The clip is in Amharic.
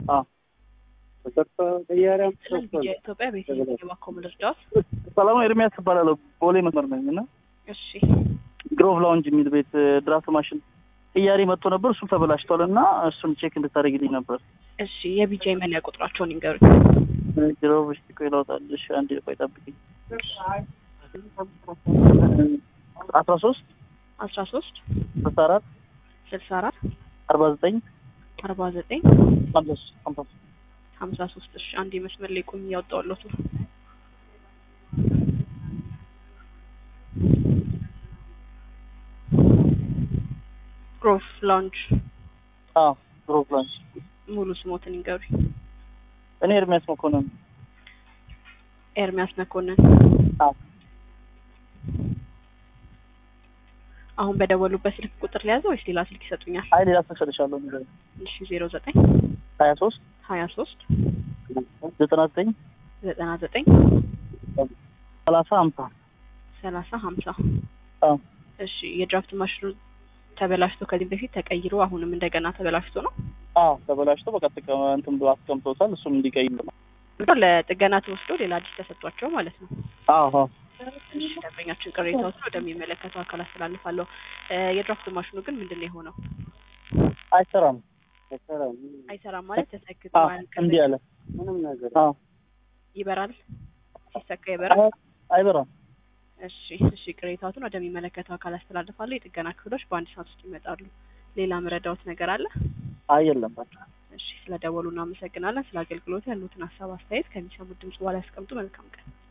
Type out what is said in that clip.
አዎ ተሰርቶ ቀያሪያም የኢትዮጵያ ቤተሰብ የባኮም ልርዳት ሰላማዊ ኤርሚያስ እባላለሁ። ቦሌ መስመር ነኝ እና እሺ ግሮቭ ላውንጅ የሚል ቤት ድራፍት ማሽን ቅያሪ መጥቶ ነበር። እሱ ተበላሽቷል እና እሱን ቼክ እንድታደርግልኝ ነበር። እሺ የቢጃ መለያ ቁጥራቸውን ይንገሩኝ። ግሮቭ እስቲ ቆይ ላውጣልሽ። አንዴ ቆይ ጠብቂኝ። አስራ ሶስት አስራ ሶስት ስልሳ አራት ስልሳ አራት አርባ ዘጠኝ አርባ ዘጠኝ ሀምሳ ሶስት ሀምሳ ሶስት ሀምሳ ሶስት እሺ አንድ መስመር ላይ ቁም እያወጣሁለት ነው። ግሮቭ ላውንጅ አዎ ግሮቭ ላውንጅ ሙሉ ስሞትን ይንገሩኝ። እኔ ኤርሚያስ መኮንን ኤርሚያስ መኮንን አዎ አሁን በደወሉበት ስልክ ቁጥር ሊያዘው ወይስ ሌላ ስልክ ይሰጡኛል? አይ ሌላ ስልክ ሰጥሻለሁ። ንገሪኝ። እሺ ዜሮ ዘጠኝ ሀያ ሶስት ሀያ ሶስት ዘጠና ዘጠኝ ዘጠና ዘጠኝ ሰላሳ ሀምሳ ሰላሳ ሀምሳ አዎ እሺ የድራፍት ማሽኑ ተበላሽቶ ከዚህ በፊት ተቀይሮ አሁንም እንደገና ተበላሽቶ ነው አዎ ተበላሽቶ በቃ ጥቅም እንትን ብሎ አስቀምጦታል። እሱም እንዲቀይር ነው። ለጥገና ተወስዶ ሌላ አዲስ ተሰጥቷቸው ማለት ነው። አዎ አዎ እሺ ደንበኛችን ቅሬታዎችን ወደሚመለከተው አካል አስተላልፋለሁ። እ የድራፍት ማሽኑ ግን ምንድን ነው የሆነው? አይሰራም። አይሰራም አይሰራም ማለት ተሰክቶ አዎ አያልቅም። እንዲህ አለ። ምንም ነገር አዎ ይበራል፣ ሲሰካ ይበራል። አይበራም። እሺ እሺ ቅሬታዎትን ወደሚመለከተው አካል አስተላልፋለሁ። የጥገና ክፍሎች በአንድ ሰዓት ውስጥ ይመጣሉ። ሌላ መረዳዎት ነገር አለ? አይ የለም በቃ እሺ ስለደወሉ እናመሰግናለን። ስለ አገልግሎት ያሉትን ሀሳብ አስተያየት ከሚሰሙት ድምጽ በኋላ ያስቀምጡ። መልካም ቀን